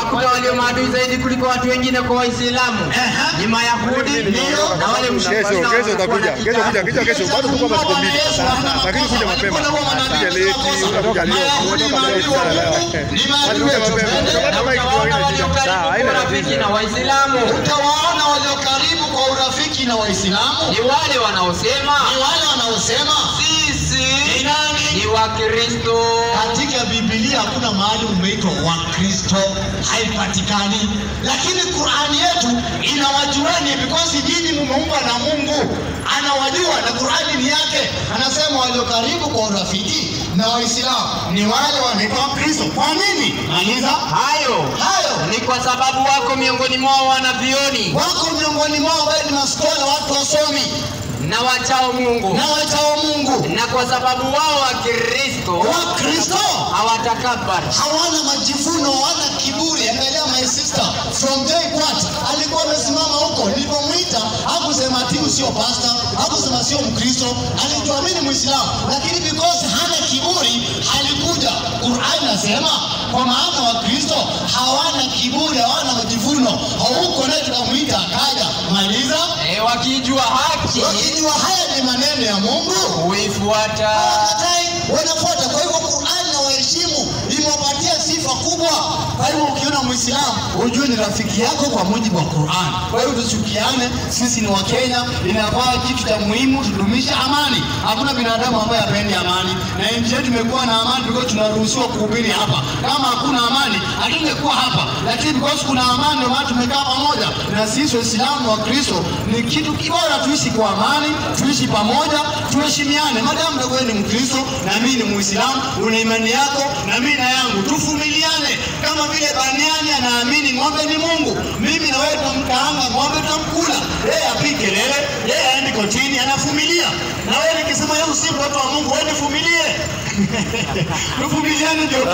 unawakuta walio maadui zaidi kuliko watu wengine kwa Waislamu Ehe. ni Mayahudi Ndio. na wale Kesho, mshirikina kesho wanakuwa utakuja. na Kesho kitabu. kuja, kesho kesho. Bado tuko hapa siku mbili. Lakini kuja mapema. Kuja late, unakuja leo. Unatoka late sana leo. Basi kuja mapema. Utapata Na mic utawaona tuwaone walio shida. Sawa, karibu haina kwa rafiki tatizo. na Waislamu utawaona walio karibu kwa urafiki na Waislamu ni wale wanaosema ni wale wanaosema sisi ni nani? ni Wakristo. Katika Biblia hakuna mahali umeitwa Wakristo, haipatikani. Lakini Qurani yetu inawajueni because nyinyi mumeumbwa na Mungu, anawajua na Qurani ni yake. Anasema walio karibu kwa urafiki na Waislamu ni wale wanaitwa Wakristo. Kwa nini? Maliza Hayo hayo. ni kwa sababu wako miongoni mwao wanavioni Wako miongoni mwao bali ni maskola, watu wasomi na wachao Mungu, na wachao Mungu. na kwa sababu wao Wakristo Wakristo hawatakabari hawana majivuno, hawana kiburi. Angalia my sister from day what, alikuwa amesimama huko, nilipomwita hakusema ati huyu sio pastor, hakusema sio Mkristo, alijua mimi ni Muislamu, lakini because hana kiburi alikuja. Qur'an nasema kwa maana Wakristo hawana kiburi, hawana majivuno. Huko naye tukamwita akaja, maliza. e, wakijua haki Wakijua haya ni maneno ya Mungu huifuata. hawakatai wanafuata. Kwa hivyo Qur'an na waheshimu, imewapatia sifa kubwa. Kwa hivyo ukiona Muislamu ujue ni rafiki yako kwa mujibu wa Qur'an. Kwa hivyo tusichukiane, sisi ni Wakenya, inafaa kitu cha muhimu tudumishe amani. Hakuna binadamu ambaye hapendi amani, na nchi yetu imekuwa na amani because tunaruhusiwa kuhubiri hapa. Kama hakuna amani, hatungekuwa hapa, lakini because kuna amani, ndio maana tumekaa pamoja. Na sisi Waislamu wa Kristo ni kitu kibora, tuishi kwa amani, tuishi pamoja, tuheshimiane. Madamu ndio wewe ni Mkristo na mimi ni Muislamu, una imani yako na mimi na yangu, tuvumiliane. Kama vile Baniani anaamini ng'ombe ni Mungu, mimi na wewe tunamkaanga ng'ombe, tutamkula. Yeye apige kelele, yeye aende kotini, anavumilia. Na wewe nikisema yeye si mtoto wa Mungu, wewe nivumilie. Tuvumiliane ndio